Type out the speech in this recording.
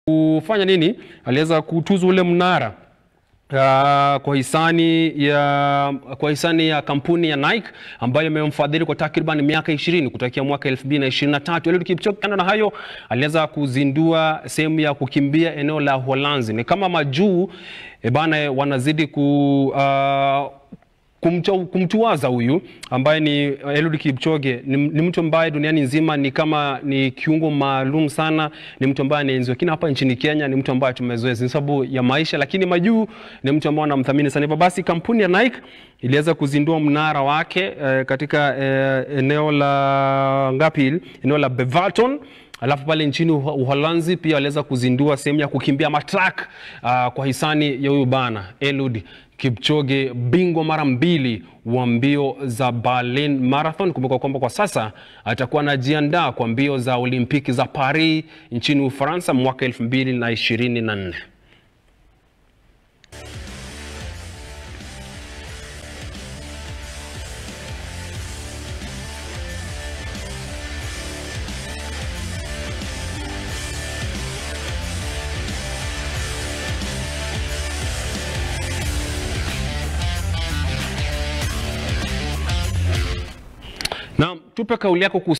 kufanya nini? Aliweza kutuzu ule mnara Uh, kwa hisani ya kwa hisani ya kampuni ya Nike ambayo imemfadhili kwa takriban miaka 20 kutokea mwaka 2023. Eliud Kipchoge, kando na hayo, aliweza kuzindua sehemu ya kukimbia eneo la Uholanzi. Ni kama majuu e bana, wanazidi ku uh, kumcho, kumtuwaza huyu ambaye ni Eliud Kipchoge ni, ni mtu ambaye duniani nzima ni kama ni kiungo maalum sana, ni mtu ambaye anaenziwa, lakini hapa nchini Kenya ni mtu ambaye tumezoea kwa sababu ya maisha, lakini majuu ni mtu ambaye anamthamini sana. Hivyo basi kampuni ya Nike iliweza kuzindua mnara wake eh, katika eh, eneo la ngapi, eneo la Beverton Alafu pale nchini Uholanzi pia waliweza kuzindua sehemu ya kukimbia matrak uh, kwa hisani ya huyu bana Eliud Kipchoge, bingwa mara mbili wa mbio za Berlin Marathon. Kumbuka kwamba kwa sasa atakuwa anajiandaa kwa mbio za Olimpiki za Paris nchini Ufaransa mwaka 2024. Naam, tupe kauli yako